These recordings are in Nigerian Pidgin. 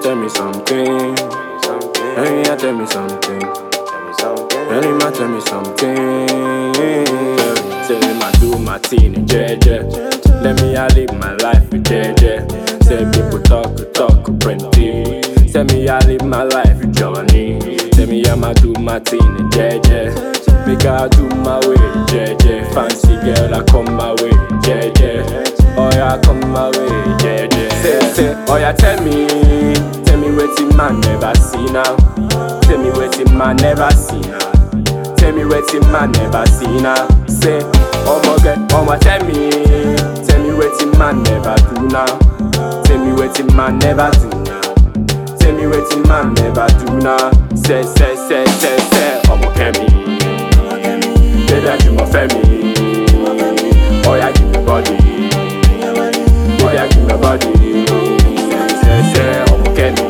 tell me something. Hey, yeah, tell me something. Hey, ma, tell me something. Say, ma, do my thing in JJ. Let me I live my life in JJ. Say, people talk, talk, plenty. Say, me I live my life in Johnny. Say, me I'ma do my thing in JJ. Make I do my way, JJ. Fancy girl, I come my way, JJ. Oh yeah, come my way, JJ. Say, say, oh yeah, tell me, tell me wetin man never see now. Tell me wetin man never see now. Tell me wetin man never see now. Say, omo get, omo tell me, tell me wetin man never do now. Tell me wetin man never do now. Tell me wetin man never do now. Say, say, say, say, say, omo kemi. Baby, I my family. Oh yeah, give me body. Oh yeah, give me body. Say, say, say, omo kemi.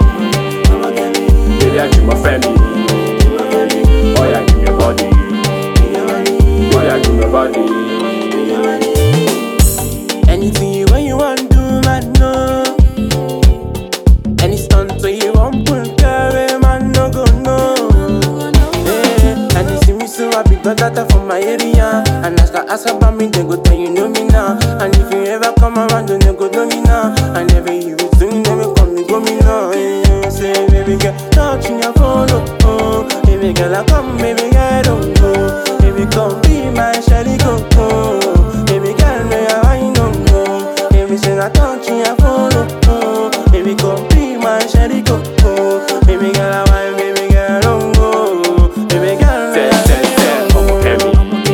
Baby, I my family. Oh yeah, give me body. Oh yeah, give me body. Anything you when you want do, man, no. Any stunt so you want pull carry, man, no go no. Yeah, and you see me so happy, got that from my area. And ask her, ask about me, they go tell you know me now. And if you ever come around, then they go know me now. And never you will soon, they will come, me go me now. Yeah, say, baby girl, touching your phone, oh, oh. Baby girl, I come, baby girl, don't go. Baby, come be my Shelly, go, oh. Baby girl, may I wine, no, no. Baby, say, I touching your phone, oh, oh. Baby, come be my Shelly, go, oh. Baby girl, I wine, baby girl, don't go. Baby girl, Say, may I say, say, omo kemi.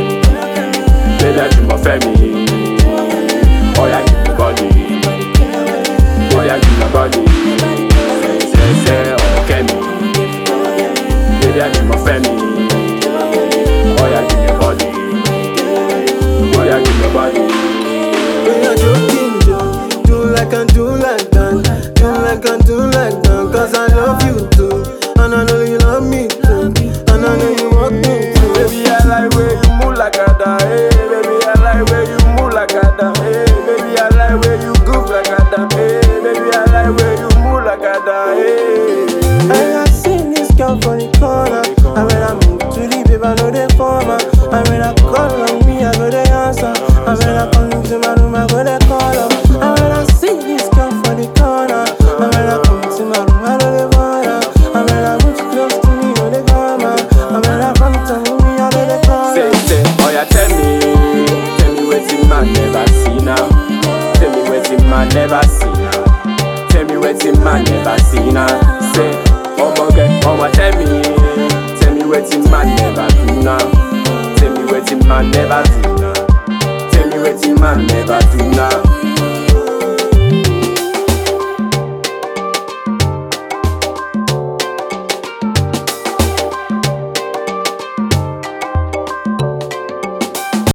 Baby, I my family. Oh yeah, give me body. Oh yeah, give me body. Say, say, say, omo kemi. Baby, I my family. Oh yeah, give me body. Oh yeah, give me body. When you're joking, Joe, do like and do like that. Do like and do like that. Cause I love you too. And I know you love me too. And I know you want me too. Baby, I like where you move like a da. Hey, baby, I like where you move like a da. Hey, baby, I like where you goof like a da. Hey, baby, I like where you move like a da. Hey. I have seen this girl from the corner. And when I move to the babe, I know they former. And when I call on me, I go they answer. And when I come to my room, I go they call up. And when I see this girl from the corner. And when I come to my room, I know they bother. And when I move close to me, know they come out. And when I come to me, I know they call Say, up. say, oh yeah, tell me, tell me wetin man never see now. Tell me wetin man never see now. Tell me wetin man never see now. Say, omo get, omo tell me, tell me wetin man never do now. Tell me wetin man never do now. Tell me wetin man never do now.